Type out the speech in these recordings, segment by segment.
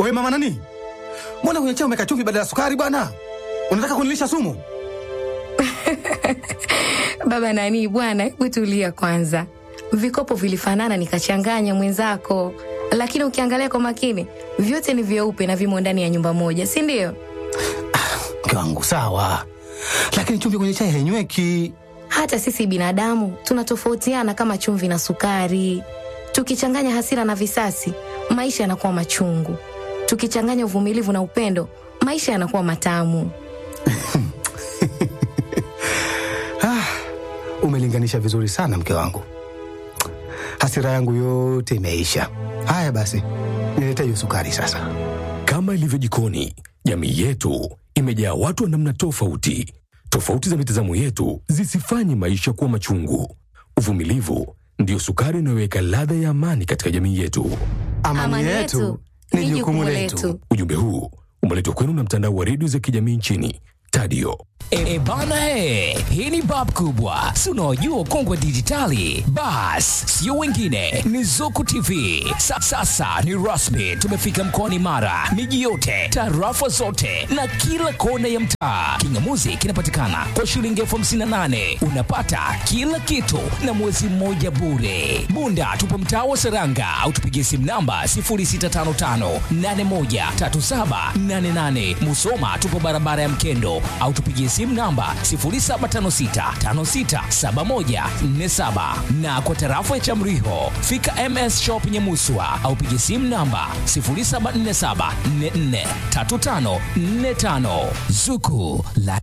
Wewe mama nani? Mbona kwenye chai umeweka chumvi badala ya sukari bwana? Unataka kunilisha sumu? Baba nani bwana, hebu tulia kwanza. Vikopo vilifanana nikachanganya mwenzako, lakini ukiangalia kwa makini vyote ni vyeupe na vimo ndani ya nyumba moja, si ndio? Mke wangu sawa, lakini chumvi kwenye chai hainyweki. Hata sisi binadamu tunatofautiana kama chumvi na sukari. Tukichanganya hasira na visasi, maisha yanakuwa machungu. Tukichanganya uvumilivu na upendo, maisha yanakuwa matamu. Umelinganisha vizuri sana mke wangu, hasira yangu yote imeisha. Haya basi, nilete hiyo sukari sasa. Kama ilivyo jikoni, jamii yetu imejaa watu wa namna tofauti. Tofauti za mitazamo yetu zisifanye maisha kuwa machungu. Uvumilivu ndiyo sukari inayoweka ladha ya amani katika jamii yetu. Amani, yetu ni jukumu letu. Ujumbe huu umeletwa kwenu na mtandao wa redio za kijamii nchini Tadio. E, e bana he, hii ni bab kubwa, si unaojua ukongwe dijitali. Bas, sio wengine, ni Zuku TV. Sa, sasa ni rasmi, tumefika mkoani Mara, miji yote, tarafa zote na kila kona ya mtaa. Kingamuzi kinapatikana kwa shilingi elfu hamsini na nane unapata kila kitu na mwezi mmoja bure. Bunda tupo mtaa wa Seranga au tupigie simu namba 0655813788. Musoma tupo barabara ya Mkendo au tupigie simu namba 0756567147 na kwa tarafa ya Chamriho fika MS Shop Nyamuswa au pigie simu namba 0747443545 Zuku la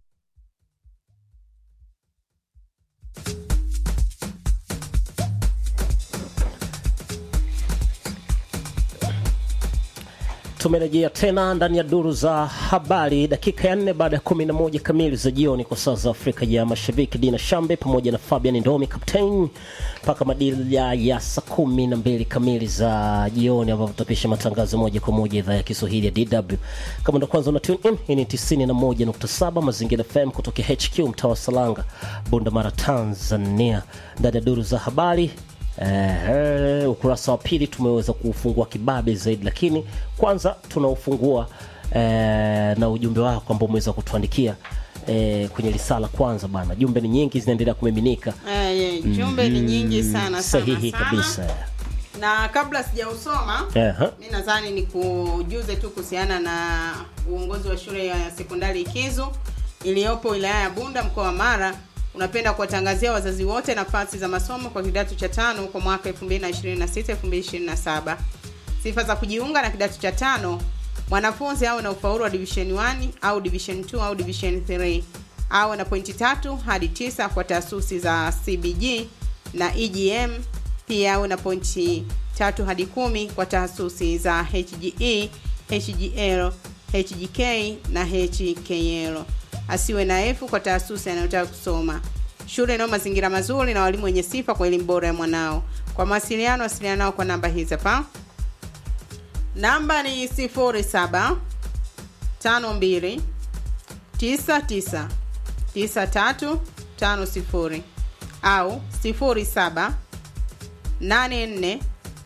Tumerejea tena ndani ya duru za habari, dakika ya nne baada ya kumi na moja kamili za jioni kwa saa za Afrika ya Mashariki. Dina Shambe pamoja na Fabian Ndomi Captain mpaka madila ya saa kumi na mbili kamili za jioni, ambapo tutapisha matangazo moja kwa moja idhaa ya Kiswahili ya DW. Kama ndo kwanza una tune in, hii ni 91.7 Mazingira FM kutoka HQ mtaa wa Salanga, Bunda Mara, Tanzania, ndani ya duru za habari Eh, ukurasa wa pili tumeweza kuufungua kibabe zaidi, lakini kwanza tunaufungua eh, na ujumbe wako ambao umeweza kutuandikia eh, kwenye risala. Kwanza bana, jumbe ni nyingi zinaendelea kumiminika. Eh, jumbe ni nyingi sana sana Sahihi sana. kabisa. na kabla sijausoma Aha. mi nadhani ni kujuze tu kuhusiana na uongozi wa shule ya sekondari Ikizu iliyopo wilaya ya Bunda mkoa wa Mara unapenda kuwatangazia wazazi wote nafasi za masomo kwa kidato cha tano kwa mwaka 2026 2027. Sifa za kujiunga na kidato cha tano: mwanafunzi awe na ufaulu wa division 1 au division 2 au division 3, awe na pointi tatu hadi tisa kwa taasisi za CBG na EGM, pia awe na pointi tatu hadi kumi kwa taasisi za HGE, HGL, HGK na HKL. Asiwe na F kwa taasisi anayotaka kusoma. Shule inayo mazingira mazuri na walimu wenye sifa kwa elimu bora ya mwanao. Kwa mawasiliano, wasiliana nao kwa namba hizi hapa. Namba ni 07 52 99 93 50 au 07 84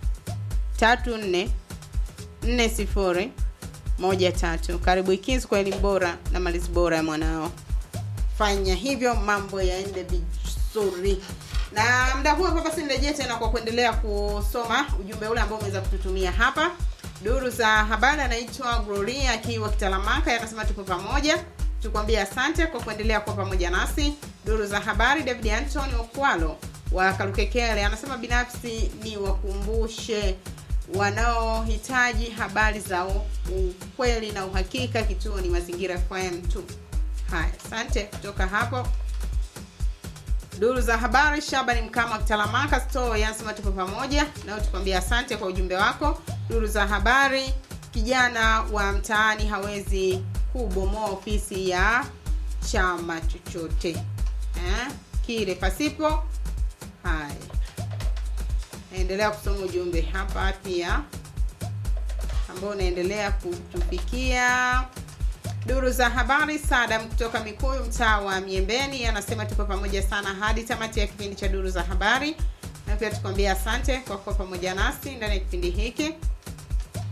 34 40 moja tatu. Karibu Ikizu kwa elimu bora na malezi bora ya mwanao. Fanya hivyo mambo yaende vizuri. Na muda huu hapa basi nirejee tena kwa kuendelea kusoma ujumbe ule ambao umeweza kututumia hapa. Duru za habari anaitwa Gloria akiwa Kitalamaka, anasema tupo pamoja. Tukwambia asante kwa kuendelea kuwa pamoja nasi. Duru za habari David Anthony Okwalo wa Kalukekele anasema binafsi ni wakumbushe wanaohitaji habari za ukweli na uhakika, kituo ni Mazingira FM tu. Haya, asante. Kutoka hapo duru za habari, Shabani Mkama Kitalamaka store yanasema tupo pamoja nao, tukwambia asante kwa ujumbe wako. Duru za habari, kijana wa mtaani hawezi kubomoa ofisi ya chama chochote eh, kile pasipo. Haya, naendelea kusoma ujumbe hapa pia ambao unaendelea kutufikia. Duru za habari, Sadam kutoka Mikuyu, mtaa wa Miembeni, anasema tupo pamoja sana hadi tamati ya kipindi cha duru za habari, na pia tukwambia asante kwa kuwa pamoja nasi ndani ya kipindi hiki.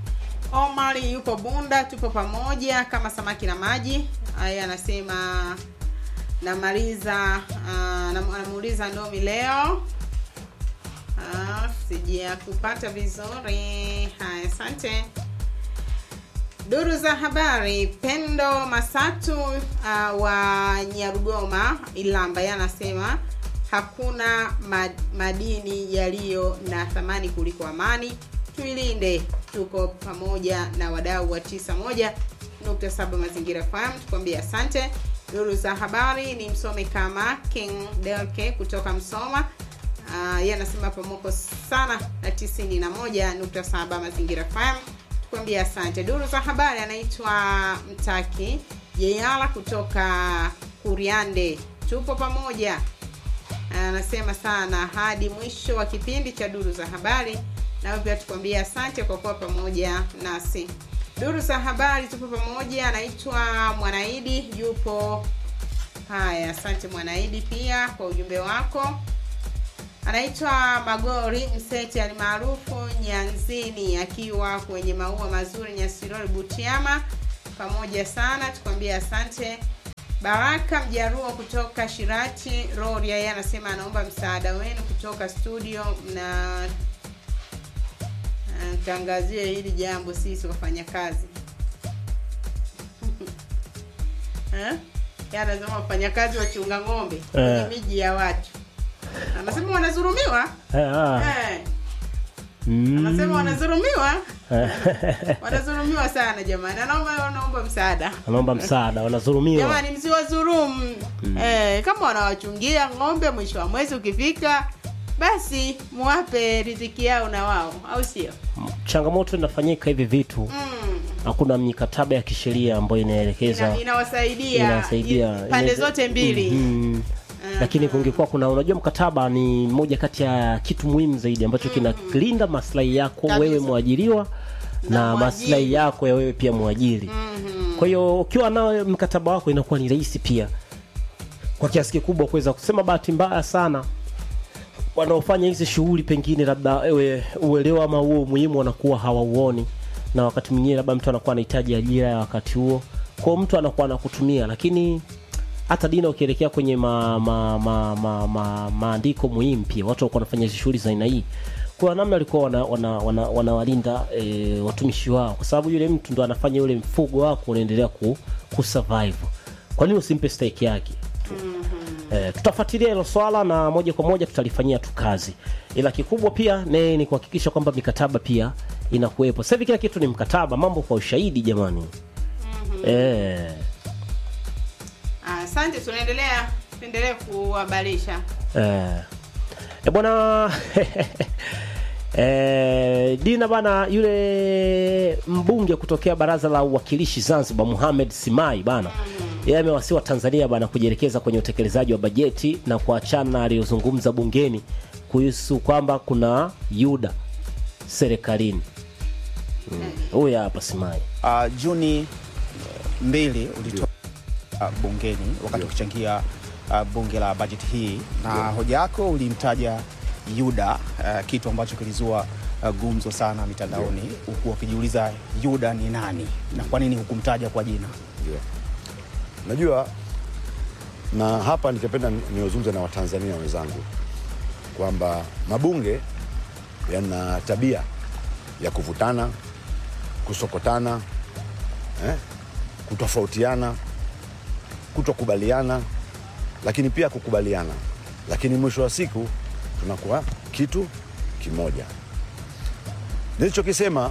Omari yupo Bunda, tupo pamoja kama samaki na maji. Haya, anasema namaliza, uh, anamuuliza Ndomi leo Ah, sija kupata vizuri. Haya, asante. Duru za habari, Pendo Masatu uh, wa Nyarugoma Ilamba, yeye anasema hakuna mad- madini yaliyo na thamani kuliko amani. Tuilinde. Tuko pamoja na wadau wa 91.7 Mazingira FM, tukwambia asante. Duru za habari ni msome kama King Delke kutoka Msoma. Uh, yeye anasema pamoko sana na 91.7 Mazingira FM tukwambia asante. Duru za habari anaitwa Mtaki Yeyala kutoka Kuriande, tupo pamoja. Anasema sana hadi mwisho wa kipindi cha duru za habari, nawe pia tukwambia asante kwa kuwa pamoja nasi. Duru za habari tupo pamoja, anaitwa Mwanaidi yupo. Haya, asante Mwanaidi pia kwa ujumbe wako anaitwa Magori Mseti alimaarufu Nyanzini, akiwa kwenye maua mazuri Nyasirori Butiama. Pamoja sana, tukwambie asante. Baraka Mjaruo kutoka Shirati Rorya, yeye anasema anaomba msaada wenu kutoka studio na tangazie hili jambo sisi wafanyakazi Eh? Yeye anasema wafanyakazi wachunga ng'ombe kwenye Eh. miji ya watu anasema wanadhulumiwa Eh, ah. eh. Mm. anasema wanadhulumiwa wanadhulumiwa sana jamani anaomba anaomba msaada anaomba msaada wanadhulumiwa jamani msiwadhulumu eh, kama wanawachungia ng'ombe mwisho wa mwezi ukifika basi muwape riziki yao na wao au sio changamoto inafanyika hivi vitu mm. hakuna mikataba ya kisheria ambayo inaelekeza Ina, inawasaidia inasaidia i- pande inaweza- zote mbili Mhm. lakini kungekuwa kuna unajua mkataba ni moja kati ya kitu muhimu zaidi ambacho kinalinda maslahi yako Kabisa. wewe mwajiriwa na, Na mwajiri. maslahi yako ya wewe pia mwajiri Mhm. kwa hiyo ukiwa nao mkataba wako inakuwa ni rahisi pia kwa kiasi kikubwa kuweza kusema bahati mbaya sana wanaofanya hizi shughuli pengine labda ewe uelewa ama huo umuhimu wanakuwa hawauoni na wakati mwingine labda mtu anakuwa anahitaji ajira ya wakati huo kwao mtu anakuwa anakutumia lakini hata dina ukielekea kwenye ma, ma, ma, ma, ma, maandiko muhimu pia watu walikuwa wanafanya hizi shughuli za aina hii kwa namna walikuwa wanawalinda wana, wana, wanawalinda, e, watumishi wao kwa sababu yule mtu ndo anafanya ule mfugo wako unaendelea ku, kusurvive kwa nini usimpe stake yake Eh, tutafuatilia hilo swala na moja kwa moja tutalifanyia tu kazi, ila kikubwa pia ne, ni kuhakikisha kwamba mikataba pia inakuwepo. Sasa hivi kila kitu ni mkataba, mambo kwa ushahidi jamani. eh, Ah, asante tunaendelea tuendelee kuhabarisha eh. E bwana eh, Dina bana, yule mbunge kutokea baraza la uwakilishi Zanzibar Mohamed Simai bana yeye amewasiwa Tanzania bana kujielekeza kwenye utekelezaji wa bajeti na kuachana na aliyozungumza bungeni kuhusu kwamba kuna yuda serikalini. Mm. Huyu hapa Simai. uh, Juni eh, mbili ulitoa uh, bungeni wakati ukichangia uh, bunge la bajeti hii na hoja yako ulimtaja Yuda uh, kitu ambacho kilizua uh, gumzo sana mitandaoni huku wakijiuliza Yuda ni nani na kwa nini hukumtaja kwa jina Ndio. Najua na hapa ningependa niozungumze na Watanzania wenzangu kwamba mabunge yana tabia ya kuvutana, kusokotana, eh, kutofautiana, kutokubaliana, lakini pia kukubaliana, lakini mwisho wa siku tunakuwa kitu kimoja. Nilichokisema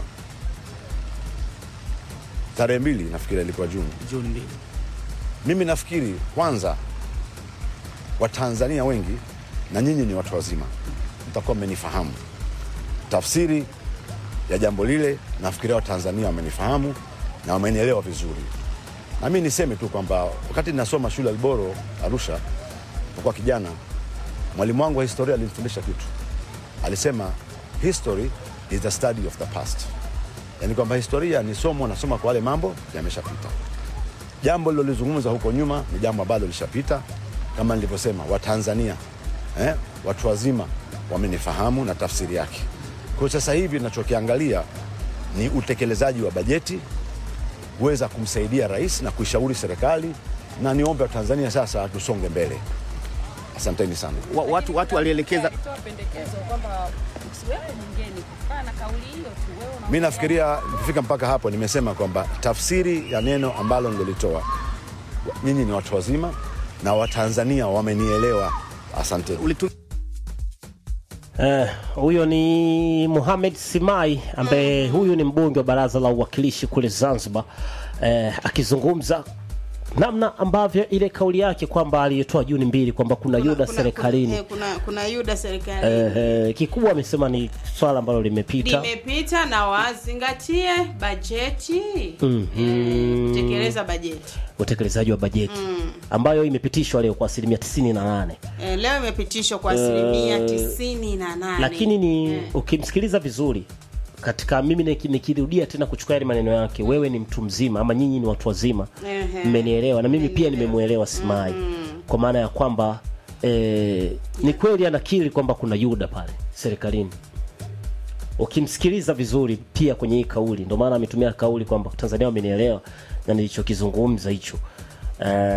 tarehe mbili nafikiri ilikuwa Juni Juni mbili mimi nafikiri kwanza watanzania wengi na nyinyi ni watu wazima mtakuwa mmenifahamu tafsiri ya jambo lile nafikiria watanzania wamenifahamu na wamenielewa vizuri na mi niseme tu kwamba wakati ninasoma shule ya Alboro Arusha kwa kijana mwalimu wangu wa historia alinifundisha kitu alisema history is the study of the past yaani kwamba historia ni somo nasoma kwa wale mambo yameshapita jambo lilolizungumza huko nyuma ni jambo ambalo lishapita kama nilivyosema watanzania eh, watu wazima wamenifahamu na tafsiri yake kwa hiyo sasa hivi nachokiangalia ni utekelezaji wa bajeti kuweza kumsaidia rais na kuishauri serikali, na niombe Watanzania sasa tusonge mbele. Asanteni sana. Wa- Watu, watu walielekeza alitoa pendekezo kwamba usiwepo bungeni kutokana na kauli hiyo tu. Wewe una Mi nafikiria nikifika mpaka hapo, nimesema kwamba tafsiri ya neno ambalo nilolitoa, nyinyi ni watu wazima na Watanzania wamenielewa. Asanteni. ulitu Eh, huyo ni Mohamed Simai ambaye huyu ni mbunge wa baraza la uwakilishi kule Zanzibar eh, akizungumza namna ambavyo ile kauli yake kwamba aliyotoa Juni mbili kwamba kuna yuda serikalini kuna, kuna, kuna yuda serikalini eh, eh, kikubwa amesema ni swala ambalo limepita limepita na wazingatie bajeti Mhm. Eh, kutekeleza bajeti utekelezaji wa bajeti ambayo imepitishwa leo kwa asilimia 98 eh, leo imepitishwa kwa asilimia tisini na nane lakini ni Eh. ukimsikiliza vizuri katika mimi niki- nikirudia tena kuchukua yale maneno yake wewe ni mtu mzima ama nyinyi ni watu wazima Ehe. mmenielewa na mimi pia nimemwelewa simai kwa maana ya kwamba eh, ni kweli anakiri kwamba kuna yuda pale serikalini ukimsikiliza vizuri pia kwenye hii kauli ndio maana ametumia kauli kwamba tanzania wamenielewa na nilichokizungumza hicho eh,